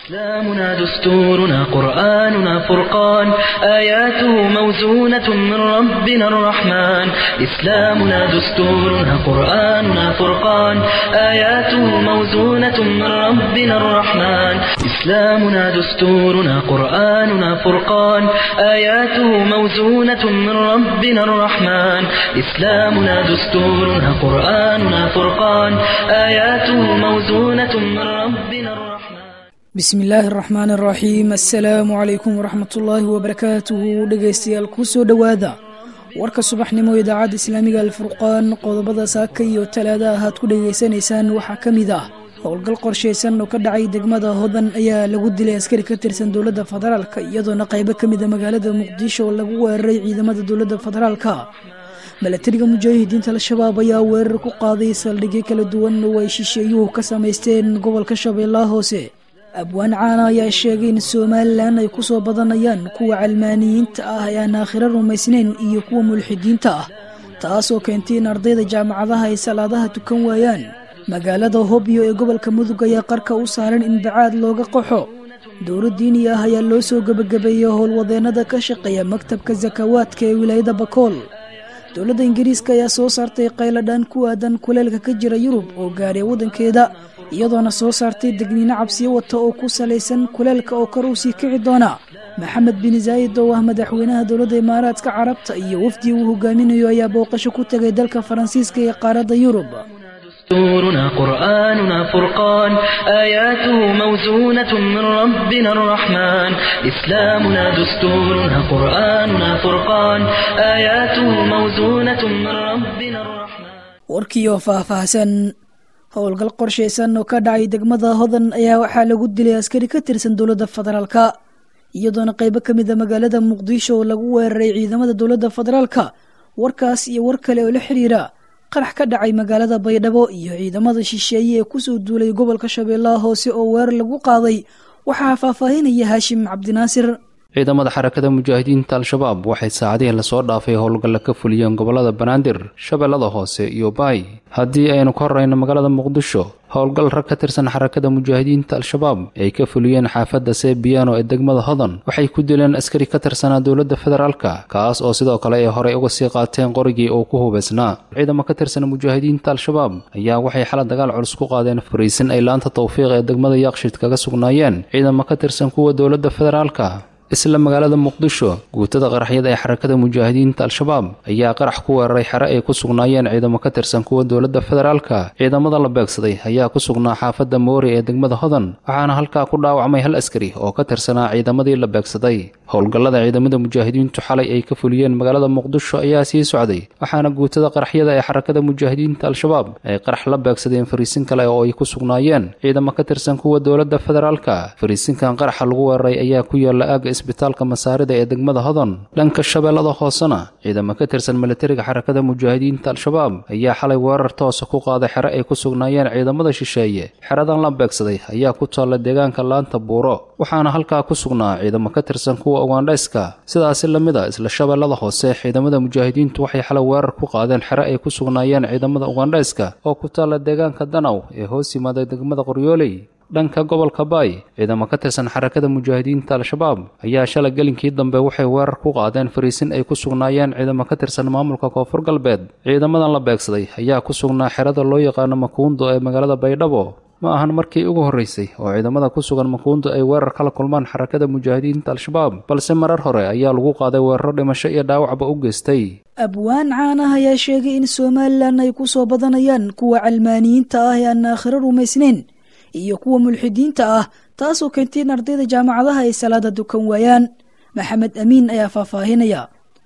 إسلامنا دستورنا قرآننا فرقان آياته موزونة من ربنا الرحمن إسلامنا دستورنا قرآننا فرقان آياته موزونة من ربنا الرحمن إسلامنا دستورنا قرآننا فرقان آياته موزونة من ربنا الرحمن إسلامنا دستورنا قرآننا فرقان آياته موزونة من ربنا الرحمن bismi illaahi araxmaan araxiim assalaamu calaykum waraxmatullaahi wabarakaatuhu dhegaystayaal ku soo dhowaada warka subaxnimo idaacadda islaamiga alfurqaan qodobada saaka iyo talaada ahaad ku dhegaysanaysaan waxaa ka mid ah howlgal qorshaysan oo ka dhacay degmada hodan ayaa lagu dilay askari ka tirsan dowladda federaalka iyadoona qaybo ka mida magaalada muqdisho oo lagu weeraray ciidamada dowladda federaalka milatariga mujaahidiinta al-shabaab ayaa weerar ku qaaday saldhigyo kala duwan oo ay shisheeyuhu ka samaysteen gobolka shabeellaha hoose abwaan caana ayaa sheegay in somalilan ay ku soo badanayaan kuwa calmaaniyiinta ah ee aan aakhiro rumaysnayn iyo kuwa mulxidiinta ah taasoo keentay in ardayda jaamacadaha ay salaadaha tukan waayaan magaalada hobyo ee gobolka mudug ayaa qarka u saaran in bacaad looga qaxo dowla diini ah ayaa loo soo gebagabeeyey howlwadeennada ka shaqeeya maktabka sakawaadka ee wilaayada bakool dowladda ingiriiska ayaa soo saartay qayladhaan ku aadan kuleelka ka jira yurub oo gaadhay waddankeeda iyadoona soo saartay degniino cabsiyo wata oo ku salaysan kuleelka oo kor u sii kici doona maxamed bin zaayid oo ah madaxweynaha dowladda imaaraadka carabta iyo wafdii uu hogaaminayo ayaa booqasho ku tegay dalka faransiiska ee qaaradda yurub دستورنا قرآننا فرقان آياته موزونة من ربنا الرحمن إسلامنا دستورنا قرآننا فرقان آياته موزونة من ربنا الرحمن warkiioo faahfaahsan howlgal qorshaysan oo ka dhacay degmada hodan ayaa waxaa lagu dilay askari ka tirsan dowladda federaalka iyadoona qaybo ka mida magaalada muqdisho oo lagu weeraray ciidamada dowladda federaalka warkaas iyo war kale oo la xiriira qarax ka dhacay magaalada baydhabo iyo ciidamada shisheeye ee kusoo duulay gobolka shabeellaha hoose oo weerar lagu qaaday waxaa faahfaahinaya haashim cabdinaasir ciidamada xarakada mujaahidiinta al-shabaab waxay saacadihii lasoo dhaafay howlgalla ka fuliyeen gobollada banaadir shabeellada hoose iyo baay haddii aynu ka horrayno magaalada muqdisho howlgal rag ka tirsan xarakada mujaahidiinta al-shabaab ay ka fuliyeen xaafadda sebiano ee degmada hodan waxay ku dileen askari ka tirsanaa dowladda federaalka kaas oo sidoo kale ay horey uga sii qaateen qorigii uu ku hubaysnaa ciidamo ka tirsan mujaahidiinta al-shabaab ayaa waxay xala dagaal culus ku qaadeen fariisin ay laanta tawfiiq ee degmada yaaqshid kaga sugnaayeen ciidamo ka tirsan kuwa dowladda federaalka isla magaalada muqdisho guutada qaraxyada ee xarakada mujaahidiinta al-shabaab ayaa qarax ku weeraray xere ay ku sugnaayeen ciidamo ka tirsan kuwa dowladda federaalka ciidamada la beegsaday ayaa ku sugnaa xaafadda moori ee degmada hodan waxaana halkaa ku dhaawacmay hal askari oo ka tirsanaa ciidamadii la beegsaday howlgallada ciidamada mujaahidiintu xalay ay ka fuliyeen magaalada muqdisho ayaa sii socday waxaana guutada qaraxyada ee xarakada mujaahidiinta al-shabaab ay qarax la beegsadeen fariisin kale oo ay ku sugnaayeen ciidamo ka tirsan kuwa dowladda federaalka fariisinkan qaraxa lagu weeraray ayaa ku yaala aaga isbitaalka masaarida ee degmada hodan dhanka shabeellada hoosena ciidamo ka tirsan milatariga xarakada mujaahidiinta al-shabaab ayaa xalay weerar toosa ku qaaday xere ay ku sugnaayeen ciidamada shisheeye xeradan la beegsaday ayaa ku taalla deegaanka laanta buuro waxaana halkaa ku sugnaa ciidamo ka tirsan kuwa ugandhayska sidaasi la mid a isla shabeellada hoose ciidamada mujaahidiintu waxay xalay weerar ku qaadeen xere ay ku sugnaayeen ciidamada ugandhayska oo ku taalla deegaanka danaw ee hoos yimaada degmada qoryooley dhanka gobolka baay ciidamo ka tirsan xarakada mujaahidiinta al-shabaab ayaa shalay gelinkii dambe waxay weerar ku qaadeen fariisin ay ku sugnaayeen ciidamo ka tirsan maamulka koonfur galbeed ciidamadan la beegsaday ayaa ku sugnaa xerada loo yaqaano makuundo ee magaalada baydhabo ma ahan markii ugu horreysay oo ciidamada ku sugan makuundo ay weerar kala kulmaan xarakada mujaahidiinta al-shabaab balse marar hore ayaa lagu qaaday weeraro dhimasho iyo dhaawacba u geystay abwaan caanah ayaa sheegay in somalilan ay ku soo badanayaan kuwa calmaaniyiinta ah ee aan aakhiro rumaysnayn iyo kuwa mulxidiinta ah taasoo keentay in ardayda jaamacadaha ay salaada dukan waayaan maxamed amiin ayaa faahfaahinaya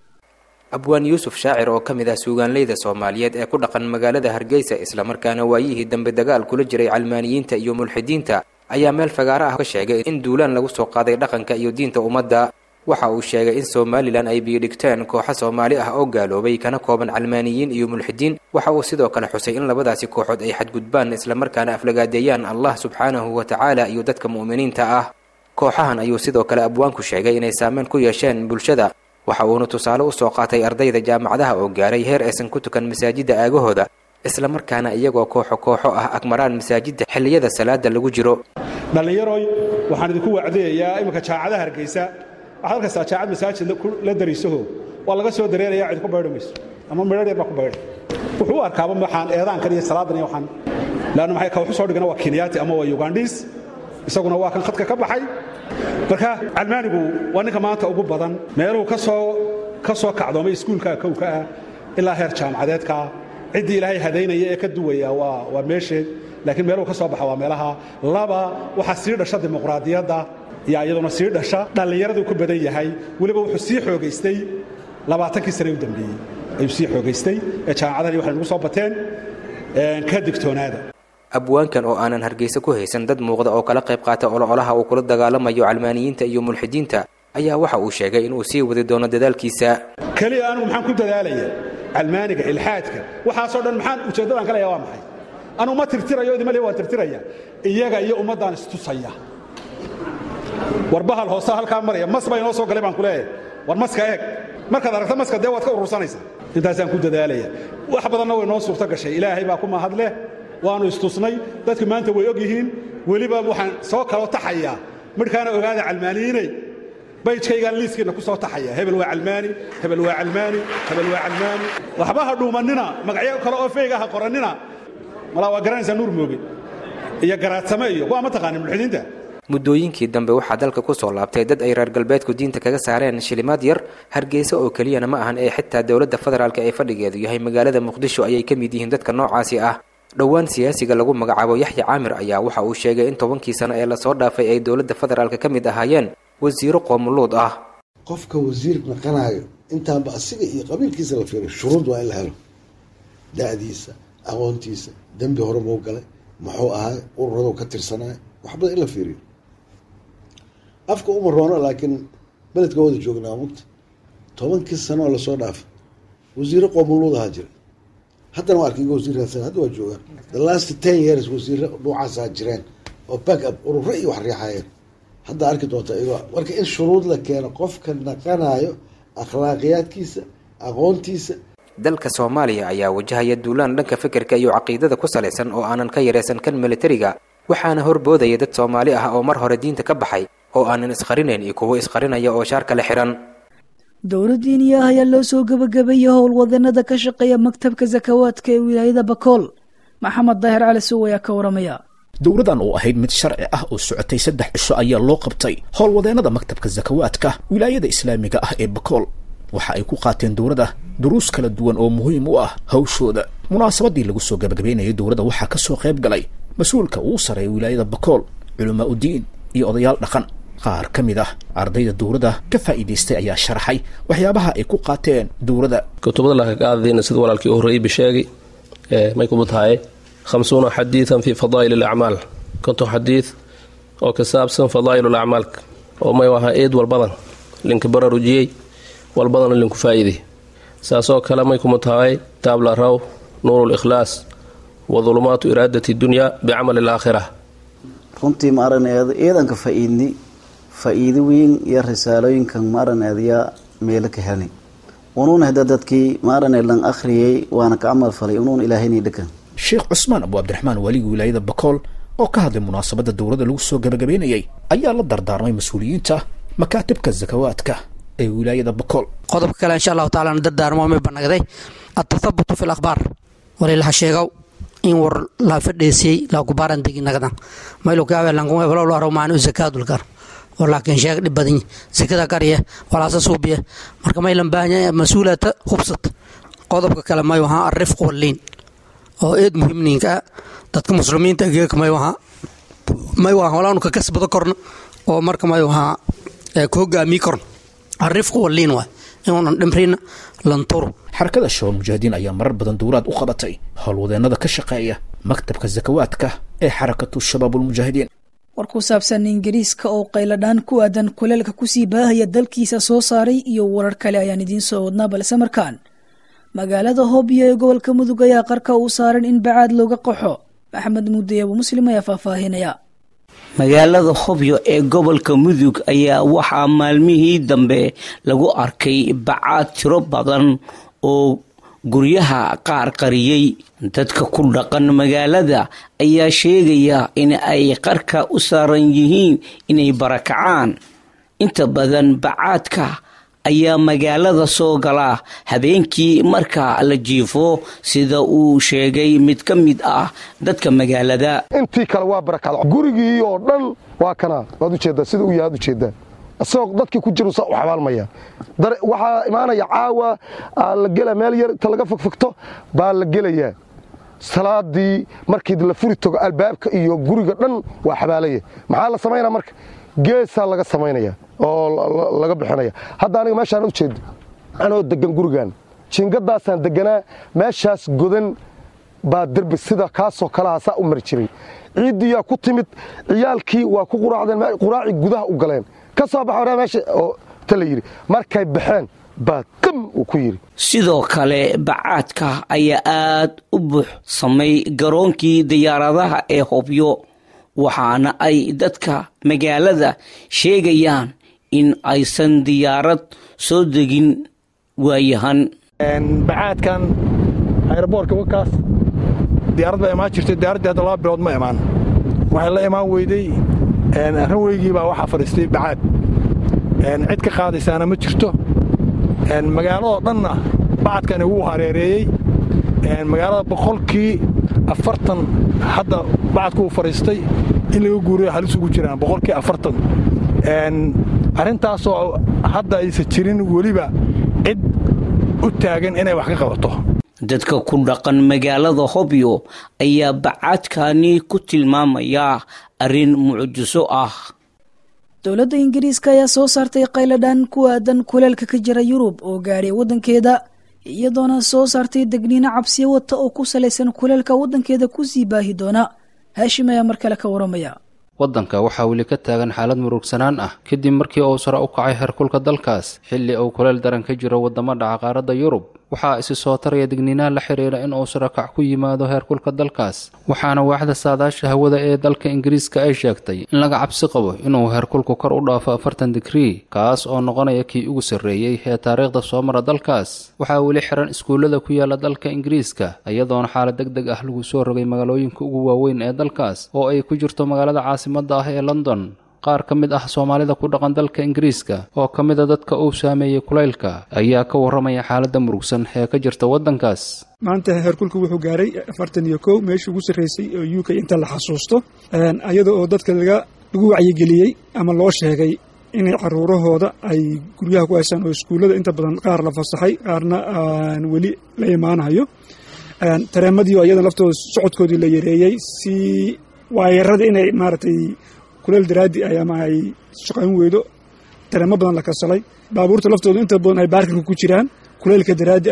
abwaan yuusuf shaacir oo ka mid ah suugaanleyda soomaaliyeed ee ku dhaqan magaalada hargeysa islamarkaana waayihii dambe dagaal kula jiray calmaaniyiinta iyo mulxidiinta ayaa meel fagaaro ah ka sheegay in duulaan lagu soo qaaday dhaqanka iyo diinta ummadda waxa uu sheegay in somalilan ay biyidhigteen kooxo soomaali ah oo gaaloobay kana kooban calmaaniyiin iyo mulxidiin waxa uu sidoo kale xusay in labadaasi kooxood ay xadgudbaan islamarkaana aflagaadeeyaan allah subxaanahu wa tacaala iyo dadka mu'miniinta ah kooxahan ayuu sidoo kale abwaanku sheegay inay saameyn ku yeesheen bulshada waxa uuna tusaale u soo qaatay ardayda jaamacadaha oo gaaray heer aysan ku tukan masaajidda aagahooda islamarkaana iyagoo kooxo kooxo ah agmaraan masaajidda xilliyada salaada lagu jiro dhallinyaroy waxaan idinku wacdayayaa iminka jaacadaha hargeysa waxaad arkaysaa jaacad masaajid la dariisaho waa laga soo dareeraya cid ku baydhi mayso ama midhar yar baa ku baydhay wuxuu u arkaaba waxaan eedaankan iyo salaadan iyo waxaan laanna maxay ka waxu soo dhigana waa kenyaati ama waa ugandhiis isaguna waa kan khadka ka baxay marka calmaanigu waa ninka maanta ugu badan meeluhu ka soo ka soo kacdoomay iskuulka kowka ah ilaa heer jaamacadeedka ciddii ilaahay hadaynaya ee ka duwaya waa waa meesheed laakiin meeluhu ka soo baxa waa meelaha laba waxaa sii dhasha dimuqraadiyadda yaa iyaduna sii dhasha dhallinyaraduu ku badan yahay weliba wuxuu sii xoogaystay labaatankii sane u dambeeyey ayuu sii xoogaystay ee jaamacadahan waxay nagu soo bateen ka digtoonaada abwaankan oo aanan hargeysa ku haysan dad muuqda oo kala qayb qaata ololaha uu kula dagaalamayo calmaaniyiinta iyo mulxidiinta ayaa waxa uu sheegay inuu sii wadi doono dadaalkiisa keliya anigu maxaan ku dadaalaya calmaaniga ilxaadka waxaasoo dhan maxaan ujeeddadaan ka leeya waa maxay anuu ma tirtirayo idima le waan tirtiraya iyaga iyo ummaddaan istusaya war bahal hoose halkaa maraya mas baa inoo soo galay baan ku leeyahay war maska eeg markaad aragta maska dee waad ka urursanaysaa intaasaan ku dadaalaya wax badanna way noo suurto gashay ilaahay baa ku mahad leh waannu istusnay dadku maanta way og yihiin weliba waxaan soo kaloo taxayaa midhkaana ogaada calmaaniyiinay baydkaygaan liiskiinna ku soo taxaya hebel waa calmaani hebel waa calmaani hebel waa calmaani waxba ha dhuumannina magacyo kale oo feyga ha qorannina malaa waa garanaysaa nuur mooge iyo garaadsame iyo kuwaa ma taqaanin mulxidiinta muddooyinkii dambe waxaa dalka ku soo laabtay dad ay reer galbeedku diinta kaga saareen shilimaad yar hargeysa oo keliyana ma ahan ee xitaa dowladda federaalka ee fadhigeedu yahay magaalada muqdisho ayay ka mid yihiin dadka noocaasi ah dhowaan siyaasiga lagu magacaabo yaxya caamir ayaa waxa uu sheegay in tobankii sano ee lasoo dhaafay ay dowladda federaalka ka mid ahaayeen wasiiro qoomuluud ah qofka wasiir naqanaayo intaanba asiga iyo qabiilkiisa la fiiriyo shuruud waa in la helo da'diisa aqoontiisa dembi hore muu galay muxuu ahay ururadu ka tirsanaayo wax badan in la fiiriyo afka uma roono laakiin beledka wada joognaa mugta tobankii sanooo lasoo dhaafay wasiiro qoomuluud ahaa jira haddana waa arkiga wasiirkaas hadda waa joogaan the last ten years wasiiro dhuucaasaa jireen oo back up ururo iyo wax riixayeen hadda arki doonta iyagoo marka in shuruud la keeno qofka naqanayo akhlaaqiyaadkiisa aqoontiisa dalka soomaaliya ayaa wajahaya duulaan dhanka fikirka iyo caqiidada ku salaysan oo aanan ka yaraysan kan militariga waxaana horboodaya dad soomaali ah oo mar hore diinta ka baxay oo aanan isqarinayn iyo kuwo isqarinaya oo shaar kale xihan dowladdiiniya ah ayaa loo soo gebagabeeyey howlwadanada ka shaqeeya maktabka sakawaadka ee wilaayada bakool maxamed daahir cali suw ayaa ka waramaya dowladan oo ahayd mid sharci ah oo socotay saddex cisho ayaa loo qabtay howlwadeennada maktabka sakawaadka wilaayada islaamiga ah ee bakool waxa ay ku qaateen dowladda duruus kala duwan oo muhiim u ah hawshooda munaasabadii lagu soo gebagabeynayay dowladda waxaa ka soo qayb galay mas-uulka ugu sarreeya wilaayada bakool culamaa udiin iyo odayaal dhaqan qaar ka mid ah ardayda dowladda ka faa'iidaystay ayaa sharaxay waxyaabaha ay ku qaateen dowladda kutubada lakakaadadiina sida walaalkii u horreeyey bisheegi may kumu tahay khamsuuna xadiidan fii fadaa'il alacmaal konton xadiid oo ka saabsan fadaa'il alacmaalka oo may ahaa eed walbadan linka bararujiyey walbadana linku faa'iiday saasoo kale may kumu tahay taabla raw nuuru likhlaas wa dulumaatu iraadati dunya bicamali alaakhira runtii ma araneedo ciidanka faa'iidni faa'iido weyn iyo risaalooyinkan ma araneedyaa meelo ka helnay unuun hada dadkii ma aranee lan akhriyey waana ka camal falay unuun ilaahayni dhakan sheekh cusmaan abu cabdiraxmaan waaliga wilaayada bakool oo ka hadlay munaasabadda dowladda lagu soo gebagabeynayay ayaa la dardaarmay mas-uuliyiinta makaatibka sakawaadka ee wilaayada bakool qodobka kale insha allahu tacala dardaarmo may banagday atathabutu fi lakhbaar walilaha sheegow in war la fadheesiyey laakubaaran degi nagdan maylokaawelankumebalolarowmaanu zakaadulkar war laakiin sheeg dhib badan zakada qarya walaasa suubiya marka maylan baahanya mas-uulata hubsat qodobka kale mayu ahaa arifq walliin oo eed muhiimniinka dadka muslimiinta geeka mayu ahaa mayu ahaa walaanu ka kasbado korna oo marka mayu ahaa ku hogaamii korna arifq walliin waay inuunan dhimrina lanturu xarakada shabaab mujaahidiin ayaa marar badan dowlaad u qabatay howlwadeennada ka shaqeeya maktabka sakawaadka ee xarakatu shabaabulmujaahidiin war ku saabsan ingiriiska oo qayladhaan ku aadan kuleelka kusii baahaya dalkiisa soo saaray iyo warar kale ayaan idiin soo wadnaa balse markaan magaalada hoobiyo ee gobolka mudug ayaa qarka uu saaran in bacaad looga qaxo maxamed muudey abu muslim ayaa faahfaahinaya magaalada hobyo ee gobolka mudug ayaa waxaa maalmihii dambe lagu arkay bacaad tiro badan oo guryaha qaar qariyey dadka ku dhaqan magaalada ayaa sheegaya in ay qarka u saaran yihiin inay barakacaan inta badan bacaadka ayaa magaalada soo gala habeenkii marka la jiifo sida uu sheegay mid ka mid ah dadka magaalada intii kale waa barakacda gurigii oo dhan waa kana waad ujeedaa sida uu yahay ad ujeedaa isagoo dadkii ku jiru saa u xabaalmaya waxaa imaanaya caawa la gela meel yar inta laga fogfogto baa la gelayaa salaadii markii la furi tago albaabka iyo guriga dhan waa xabaalaya maxaa la samaynaa marka geesaa laga samaynaya oo laga bixinaya hadda aniga meeshaan u jeedo anoo degan gurigan jiingadaasaan deganaa meeshaas godan baa derbi sida kaasoo kalaha saa u mari jiray ciiddiyaa ku timid ciyaalkii waa ku quraacdeen quraacii gudaha u galeen ka soo baxa hore meesha oo ta la yidhi markay baxeen baa qam uu ku yidhi sidoo kale bacaadka ayaa aad u buux samay garoonkii diyaaradaha ee hobyo waxaana ay dadka magaalada sheegayaan in aysan diyaarad soo degin waayahan bacaadkan ayraboorka wakaas diyaarad baa imaan jirtay diyaaraddii hadda laba bilood ma imaan waxay la imaan weyday ranweygii baa waxaa fadhiistay bacaad cid ka qaadaysaana ma jirto magaaladoo dhanna bacadkani wuu hareereeyey magaalada boqolkii afartan hadda bacadku uu fadhiistay in laga guuriyo halis ugu jiraan boqolkii afartan arrintaasoo hadda aysan jirin weliba cid u taagan inay wax ka qabato dadka ku dhaqan magaalada hobyo ayaa bacaadkani ku tilmaamaya arrin mucjiso ah dowladda ingiriiska ayaa soo saartay qayladhan ku aadan kuleelka ka jira yurub oo gaadhay waddankeeda iyadoona soo saartay degniino cabsiyo wata oo ku salaysan kuleelka waddankeeda kusii baahi doona haashim ayaa mar kale ka waramaya waddanka waxaa weli ka taagan xaalad murugsanaan ah kadib markii uu sare u kacay heerkulka dalkaas xilli uu kuleel daran ka jiro waddamo dhaca qaaradda yurub waxaa isi soo taraya digniinaha la xiriira in uu sare kac ku yimaado heerkulka dalkaas waxaana waaxda saadaasha hawada ee dalka ingiriiska ay sheegtay in laga cabsi qabo inuu heerkulku kor u dhaafo afartan digrii kaas oo noqonaya kii ugu sarreeyey ee taariikhda soo mara dalkaas waxaa weli xiran iskuullada ku yaala dalka ingiriiska iyadoona xaalad deg deg ah lagu soo rogay magaalooyinka ugu waaweyn ee dalkaas oo ay ku jirto magaalada caasimadda ah ee london qaar ka mid ah soomaalida ku dhaqan dalka ingiriiska oo ka mid a dadka uu saameeyey kulaylka ayaa ka warramaya xaaladda murugsan ee ka jirta waddankaas maanta heerkulku wuxuu gaaray afartan iyo kow meeshii ugu sarraysay oo u k inta la xasuusto iyada oo dadka laga lagu wacyigeliyey ama loo sheegay inay caruurahooda ay guryaha ku haysaan oo iskuullada inta badan qaar la fasaxay qaarna aan weli la imaanayo tareemadii oo iyada laftooda socodkoodii la yareeyey si waayarada inay maaragtay kuleel daraadi ay ama ay shaqayn weydo tareemo badan la kasalay baabuurta laftooda inta badan ay baarkinka ku jiraan kuleelka daraadi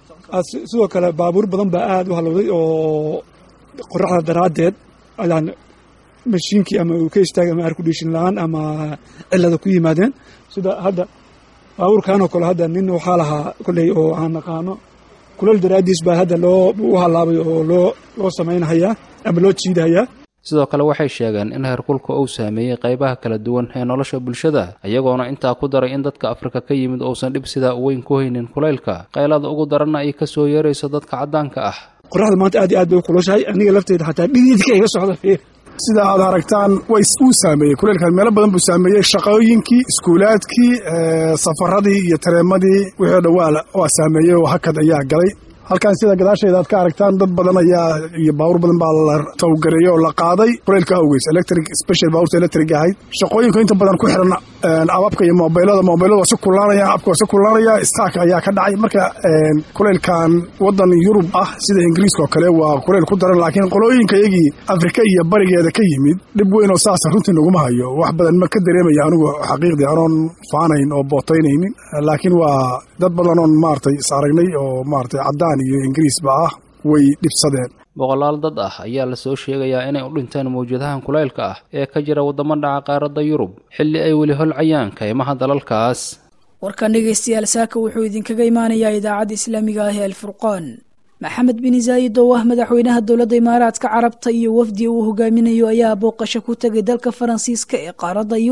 sidoo kale baabuur badan baa aad u halowday oo qoraxda daraaddeed ayaan mashiinkii ama uu ka istaagay ama arkudhishin la-aan ama cilada ku yimaadeen sida hadda baabuurkanoo kale hadda nin waxaa lahaa kolley oo aan naqaano kuleel daraaddiis baa hadda loo u halaabay oo loo loo samaynahayaa ama loo jiidahayaa sidoo kale waxay sheegeen in heerkulka uu saameeyey qaybaha kala duwan ee nolosha bulshada iyagoona intaa ku daray in dadka afrika ka yimid uusan dhib sidaa weyn ku haynin kulaylka qaylada ugu daranna ay ka soo yeerayso dadka caddaanka ah qoraxda maanta aad iyo aad bay u kulushahay aniga lafteeda xataa dhididka iga socda sida aad aragtaan way uu saameeyey kuleelkan meelo badan buu saameeyey shaqooyinkii iskuulaadkii safaradii iyo tareemadii wixii o dhan waa waa saameeyey oo hakad ayaa galay halkan sida gadaashayda aad ka aragtaan dad badan ayaa iyo baawur badan baa la tawgareeyey oo la qaaday kuleylka awgeys electric special baawurta electric ahayd shaqooyinka inta badan ku xiran ababka iyo mobilada mobilada waa si kullaanaya abka waa si kullaanaya staak ayaa ka dhacay marka kuleylkan wadan yurub ah sida ingiriiska oo kale waa kuleyl ku daran laakiin qolooyinka iyagii afrika iyo barigeeda ka yimid dhib weyn oo saasa runtii naguma hayo wax badan ma ka dareemaya anigu xaqiiqdii anoon faanayn oo bootaynaynin laakiin waa dad badan oon maaragtay is aragnay oo maaragtay caddaan iyo ingiriisba ah way dhibsadeen boqolaal dad ah ayaa la soo sheegayaa inay u dhinteen mawjadahan kulaylka ah ee ka jira waddamo dhaca qaaradda yurub xilli ay weli holcayaan kaymaha dalalkaas warkan dhegaystayaal saaka wuxuu idinkaga imaanayaa idaacadda islaamiga ah ee alfurqaan maxamed bin zaayid oo ah madaxweynaha dowladda imaaraadka carabta iyo wafdi uu hogaaminayo ayaa booqasho ku tegay dalka faransiiska ee qaaradda yurub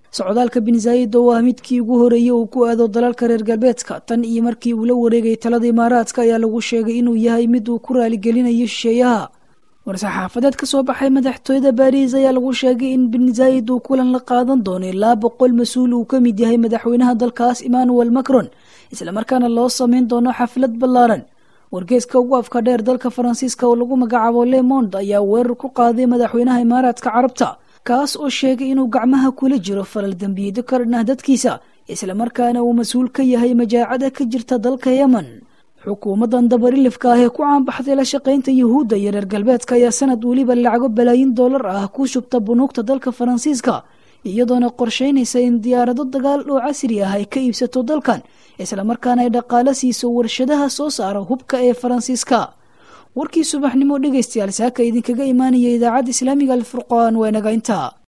socdaalka bin zaayid oo ah midkii ugu horeeyey uu ku aado dalalka reer galbeedka tan iyo markii uu la wareegay talada imaaraadka ayaa lagu sheegay inuu yahay mid uu ku raaligelinayo shisheeyaha war-saxaafadeed ka soo baxay madaxtooyada baariis ayaa lagu sheegay in bin zaayid uu kulan la qaadan doono ilaa boqol mas-uul uu ka mid yahay madaxweynaha dalkaas emmanuel macron islamarkaana loo sameyn doono xaflad ballaaran wargeeska ugu afka dheer dalka faransiiska oo lagu magacaabo lemond ayaa weerar ku qaaday madaxweynaha imaaraadka carabta kaas oo sheegay inuu gacmaha kula jiro falal dembiyeedyo ka dhan ah dadkiisa islamarkaana uu mas-uul ka yahay majaacada ka jirta dalka yemen xukuumaddan dabarilifka ah ee ku caanbaxday la shaqaynta yuhuudda iyo reer galbeedka ayaa sanad weliba lacago balaayin dollar ah ku shubta bunuugta dalka faransiiska iyadoona qorshaynaysa in diyaarado dagaal oo casri ah ay ka iibsato dalkan islamarkaana ay dhaqaalo siiso warshadaha soo saara hubka ee faransiiska warkii subaxnimo dhegaystayaal saaka idinkaga imaanaya idaacadda islaamiga alfurqaan waa naga intaa